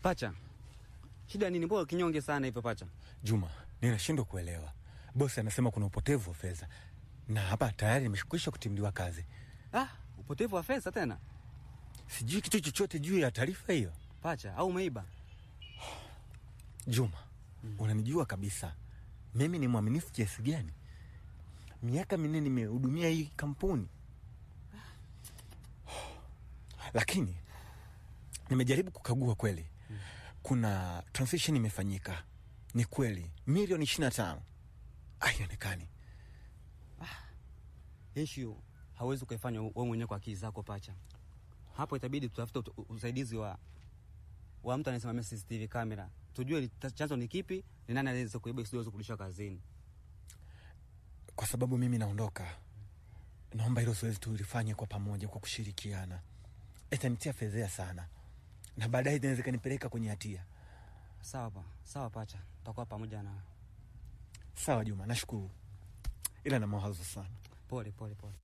Pacha, shida nini? Mbona kinyonge sana hivyo pacha? Juma, ninashindwa kuelewa. Bosi anasema kuna upotevu wa fedha, na hapa tayari nimeshakwisha kutimliwa kazi. Ah, upotevu wa fedha tena Sijui kitu chochote juu ya taarifa hiyo. pacha, au umeiba? Juma, unanijua kabisa mimi ni mwaminifu kiasi gani. Miaka minne nimehudumia hii kampuni, lakini nimejaribu kukagua kweli, kuna transaction imefanyika. Ni kweli milioni ishirini na tano haionekani. Issue hauwezi ukaifanya wewe mwenyewe kwa akili zako pacha. Hapo itabidi tutafute ut- usaidizi wa wa mtu anayesimamia CCTV kamera, tujue li- ta- chanzo ni kipi, ni nani anaweza kuiba isiweze kurudishwa kazini. Kwa sababu mimi naondoka, naomba hilo zoezi tulifanye kwa pamoja, kwa kushirikiana. Itanitia fedhea sana, na baadaye inaweza ikanipeleka kwenye hatia. Sawa pa, sawa pacha, tutakuwa pamoja na Sawa Juma, nashukuru, ila na mawazo sana. pole pole pole.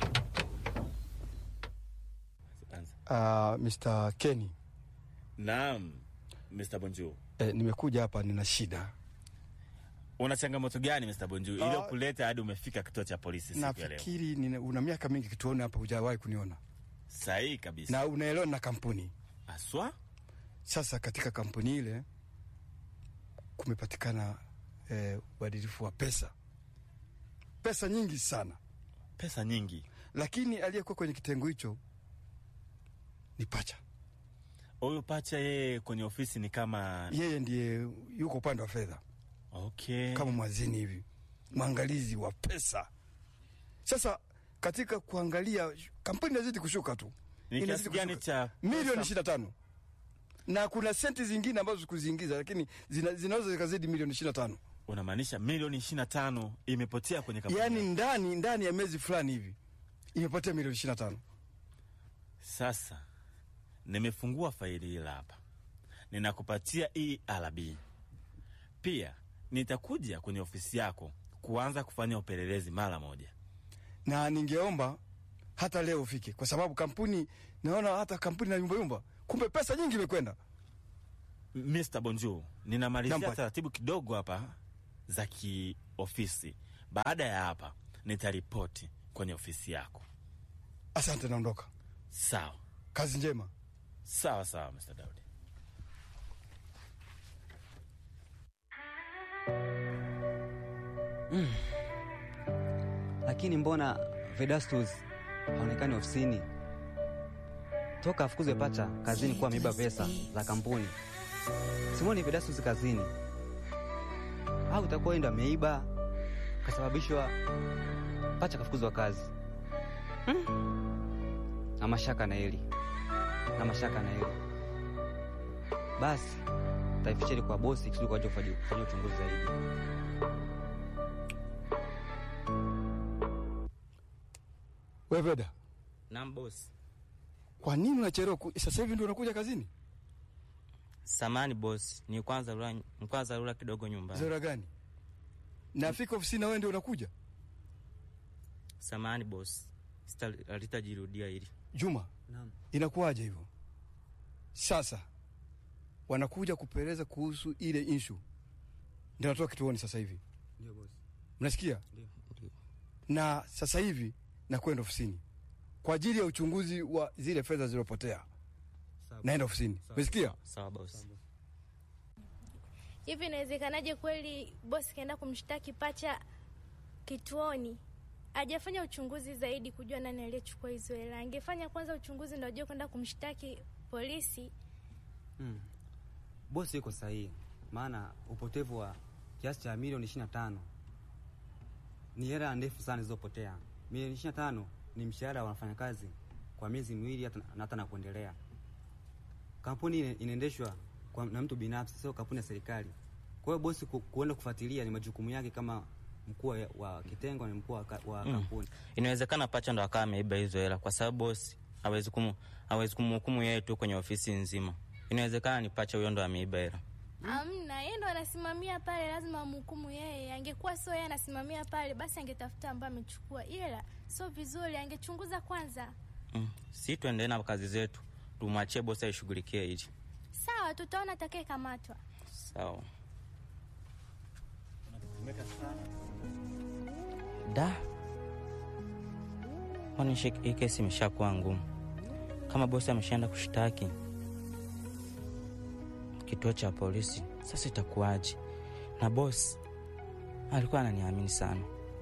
Uh, Mr. Kenny, Naam, Mr. Bonjour. eh, nimekuja hapa nina shida. Una changamoto gani Mr. Bonjour Ah. iliyokuleta hadi umefika kituo cha polisi siku ya leo? Nafikiri nina- una miaka mingi kituoni hapa, hujawahi kuniona Sahihi kabisa. na unaelewa na kampuni. Aswa? Sasa katika kampuni ile kumepatikana eh, ubadilifu wa pesa, pesa nyingi sana, Pesa nyingi. lakini aliyekuwa kwenye kitengo hicho ni pacha. Huyu pacha yeye kwenye ofisi ni kama Yeye ndiye yuko upande wa fedha okay. kama mwazini hivi, mwangalizi wa pesa. Sasa katika kuangalia, kampuni inazidi kushuka tu, Ni inazidi kiasi gani kushuka. cha milioni pesa- ishirini na tano na kuna senti zingine ambazo sikuziingiza, lakini zina, zinaweza zikazidi milioni ishirini na tano Unamaanisha milioni 25 imepotea kwenye kampuni. yaani yako. ndani ndani ya miezi fulani hivi imepotea milioni ishirini na tano Sasa nimefungua faili hili hapa, ninakupatia ERB. Pia nitakuja kwenye ofisi yako kuanza kufanya upelelezi mara moja. na ningeomba hata leo ufike, kwa sababu kampuni naona hata kampuni na yumbayumba, kumbe pesa nyingi imekwenda. Mr. Bonjour, ninamalizia Nampa- taratibu kidogo hapa za kiofisi. Baada ya hapa nitaripoti kwenye ofisi yako. Asante, naondoka. Sawa Kazi njema. sawa sawa, Mr. Daudi. Lakini mbona Vedastus haonekani ofisini? Toka afukuzwe pacha kazini kuwa ameiba pesa za kampuni. Simoni Vedastus kazini, au itakuwa yeye ndo ameiba kasababishwa pacha kafukuzwa kazi. Hmm. Na mashaka na hili na mashaka na hili, basi taificheni kwa bosi kisudi kwaja kufanya uchunguzi zaidi. We Veda, Naam boss. kwa nini unachelewa? ku- Sasa hivi ndio unakuja kazini? Samani boss, ni kwanza rura, kwanza rura kidogo nyumbani. Zora gani? Nafika ofisini na wewe ndio unakuja? Samani boss, Sita- halitajirudia hili. Juma, Naam. inakuwaje hivyo? Sasa wanakuja kupeleza kuhusu ile issue, ndio natoka kituoni sasa hivi, Ndio bosi. mnasikia? Ndio. Na sasa hivi nakwenda ofisini kwa ajili ya uchunguzi wa zile fedha zilizopotea. Naenda ofisini, umesikia? Sawa boss. Hivi inawezekanaje kweli bosi kaenda kumshtaki pacha kituoni? Hajafanya uchunguzi zaidi kujua nani aliyechukua hizo hela. Angefanya kwanza uchunguzi ndio ajue kwenda kumshtaki polisi. Mm. Bosi yuko sahihi, maana upotevu wa kiasi cha milioni ishirini na tano ni hela ndefu sana zilizopotea. Milioni ishirini na tano ni mshahara wa wafanyakazi kwa miezi miwili hata na hata na kuendelea. Kampuni ina- inaendeshwa kwa- na mtu binafsi, sio kampuni ya serikali. Kwa hiyo bosi ku, kuenda kufuatilia ni majukumu yake kama mkuu wa- wa kitengo na mkuu wa, ka- wa Mm. kampuni. Inawezekana pacha ndo akawa ameiba hizo hela kwa sababu boss hawezi kumu hawezi kumhukumu yeye tu kwenye ofisi nzima. Inawezekana ni pacha huyo ndo ameiba hela. Amna, yeye ndo anasimamia pale, lazima amhukumu yeye. Angekuwa sio yeye anasimamia pale, basi angetafuta ambaye amechukua ila sio vizuri, angechunguza kwanza. Mm. Si tuendelee na kazi zetu, tumwachie bosi aishughulikie hichi. Sawa sawa, tutaona atakayekamatwa. Sawa. Da, kwani shi- hii kesi imeshakuwa ngumu. Kama bosi ameshaenda kushtaki kituo cha polisi, sasa itakuwaje? Na bosi alikuwa ananiamini sana,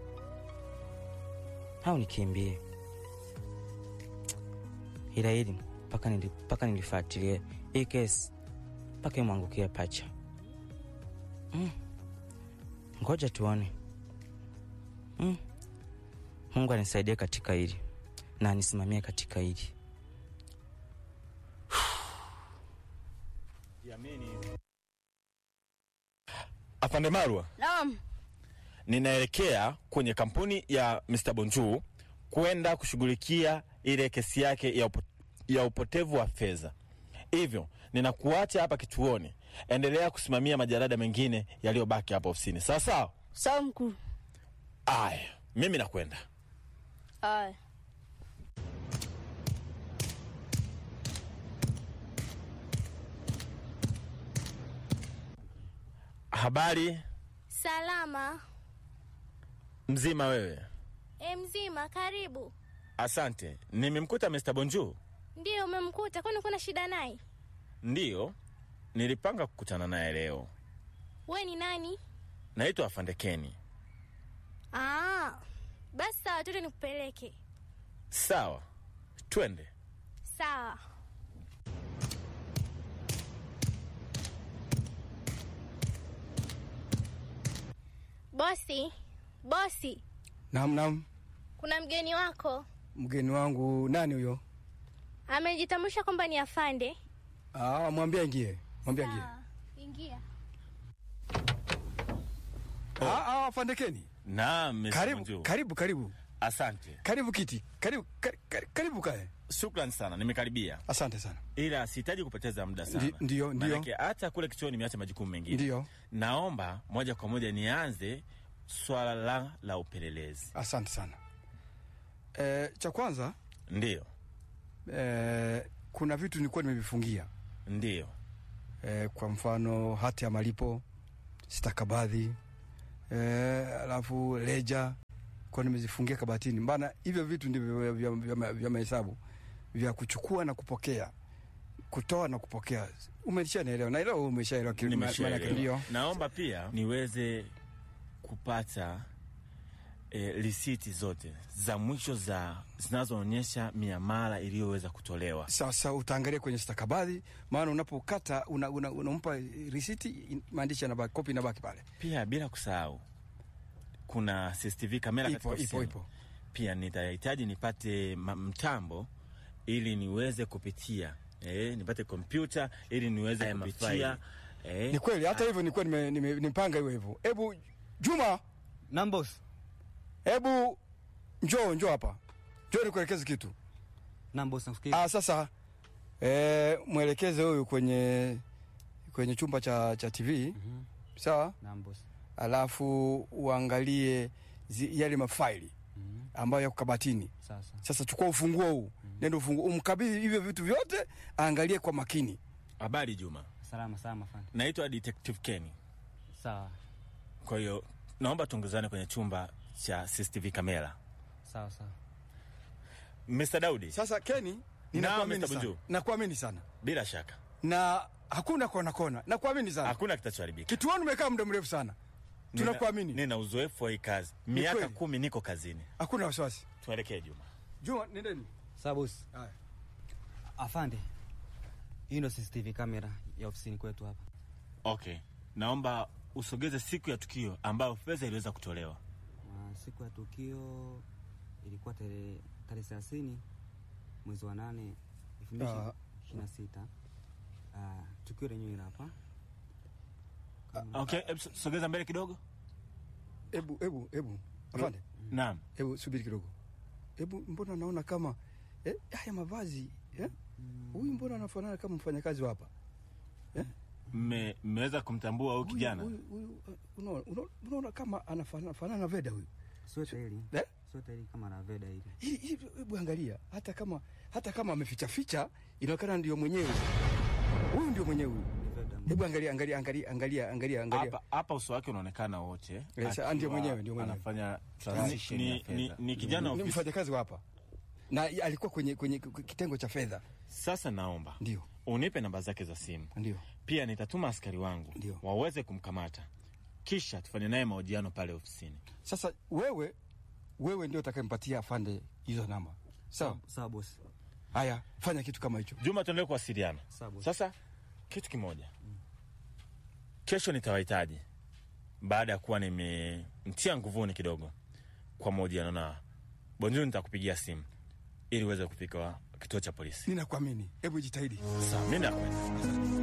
au nikimbie? Ila hili mpaka nili, mpaka nilifuatilie hii kesi mpaka imwangukie pacha. Mm. Ngoja tuone. Mm. Mungu anisaidie katika hili na anisimamie katika hili. Afande Marwa, Naam. ninaelekea kwenye kampuni ya Mr. Bonju kwenda kushughulikia ile kesi yake ya, upo, ya upotevu wa fedha. Hivyo ninakuacha hapa kituoni, endelea kusimamia majarada mengine yaliyobaki hapa ofisini. Sawa sawa? Sawa mkuu. Aya, mimi nakwenda. Aya. Habari Salama. mzima wewe? E, mzima, karibu. Asante. Nimemkuta Mr. Bonju? Ndiyo, umemkuta? Kwani kuna shida naye? Ndiyo, nilipanga kukutana naye leo. We ni nani? Naitwa Afande Keni. Ah, basi sawa, tuende nikupeleke. Sawa, twende. Sawa. Bosi, bosi, Naam, naam. kuna mgeni wako Mgeni wangu nani huyo? amejitambulisha kwamba ni afande. Ah, mwambie ingie. Mwambie ingie. Sawa, ingia. Ah, ah, afandekeni. Naam, Mr. Karibu, Bonju. karibu, karibu. Asante. Karibu kiti. Karibu, kari- kari- karibu kae. Shukran sana, nimekaribia, Asante sana. ila sihitaji kupoteza muda sana. Ndi- ndiyo, ndiyo. Maanake hata kule kituoni nimeacha majukumu mengine. Ndiyo. Naomba moja kwa moja nianze swala la, la upelelezi. Asante sana. Eh, cha kwanza Ndiyo, eh, kuna vitu nilikuwa nimevifungia ndiyo. eh, kwa mfano hati ya malipo, stakabadhi eh, alafu leja kwa nimezifungia kabatini, maana hivyo vitu ndivyo vya, vya, vya, vya mahesabu vya kuchukua na kupokea, kutoa na kupokea. Umeshanielewa? Naelewa umeshaelewa ki- ma- maana yake Nimeshaelewa. ndio. Naomba pia niweze kupata e, risiti zote za mwisho za zinazoonyesha miamala iliyoweza kutolewa. Sasa utaangalia kwenye stakabadhi, maana unapokata unampa una, unampa risiti, in- maandishi yanabaki, kopi inabaki pale. Pia bila kusahau kuna CCTV kamera Ipo, katika ipo, ofisini. ipo. Pia nitahitaji nipate ma- mtambo ili niweze kupitia eh, nipate kompyuta ili niweze Haya kupitia eh, Ni kweli, hata hivyo nilikuwa nime- nime- nimepanga hivyo hivyo. Hebu Juma, Naam boss. hebu njoo njoo hapa, njoo nikuelekeze kitu. Naam boss, nakusikia. Ah, sasa eh, mwelekeze huyu kwenye kwenye chumba cha, cha TV Mhm. sawa, Naam boss. alafu uangalie zi, yale mafaili Mhm. ambayo yako kabatini. Sasa. Sasa chukua ufunguo huu, nenda ufunguo, umkabidhi hivyo vitu vyote, aangalie kwa makini. habari Juma. Salama salama fani. Naitwa Detective Kenny. Sawa. Kwa hiyo naomba tuongezane kwenye chumba cha CCTV kamera. Sawa sawa. Mr. Daudi, Sasa Keni, Naam, ninakuamini Mr. sana, Bunju. nakuamini sana bila shaka na hakuna kona kona, nakuamini sana. hakuna kitachoharibika. Kituoni umekaa muda mrefu sana, Nina- tunakuamini, Nina uzoefu wa hii kazi, Ni miaka kweli. kumi niko kazini. hakuna wasiwasi. Tuelekee Juma. Juma, nendeni. Sawa boss. Haya. Afande. Hii ndio CCTV kamera ya ofisini kwetu hapa. Okay, naomba usogeze siku ya tukio ambayo fedha iliweza kutolewa. Na siku ya tukio ilikuwa tarehe tarehe thelathini mwezi wa nane elfu mbili Ah. ishirini na sita. Ah, tukio lenyewe hili hapa. Okay, hebu so- sogeza mbele kidogo. Hebu hebu hebu, afande, Naam, hebu subiri kidogo. Hebu, mbona naona kama eh, haya mavazi eh? Huyu mbona anafanana kama mfanyakazi wa hapa mme- mmeweza kumtambua huyu Huyu- kijana? huyu- huyu, uh, unaona- unaona- unaona kama anafanana fanana na Veda huyu. Sweta hili. Eh? Sweta hili kama la Veda hili. Hii- hii- Hebu angalia, hata kama hata kama ameficha ficha, inaonekana ndio mwenyewe huyu huyu ndio mwenyewe huyu. Ni Veda. Hebu angalia angalia angalia angalia angalia angalia. hapa hapa uso wake unaonekana wote Yes, ah, ndio akiwa mwenyewe, ndio mwenyewe. anafanya transition Ni- ya ni- fedha. ni kijana Ni ofisi- mfanyakazi wa hapa na alikuwa kwenye kwenye kitengo cha fedha. Sasa naomba Ndio unipe namba zake za simu, ndio pia nitatuma askari wangu Ndio. waweze kumkamata, kisha tufanye naye mahojiano pale ofisini. sasa, wewe wewe ndio utakayempatia afande hizo namba, sawa? Sawa bosi. Haya, fanya kitu kama hicho. Juma, tuendelee kuwasiliana. Sawa bosi. Sasa kitu kimoja, kesho nitawahitaji baada ya kuwa nimemtia nguvuni kidogo kwa mahojiano na Bonjuu, nitakupigia simu ili uweze kufika kituo cha polisi. Ninakuamini, hebu jitahidi. Sawa, mi nakwenda.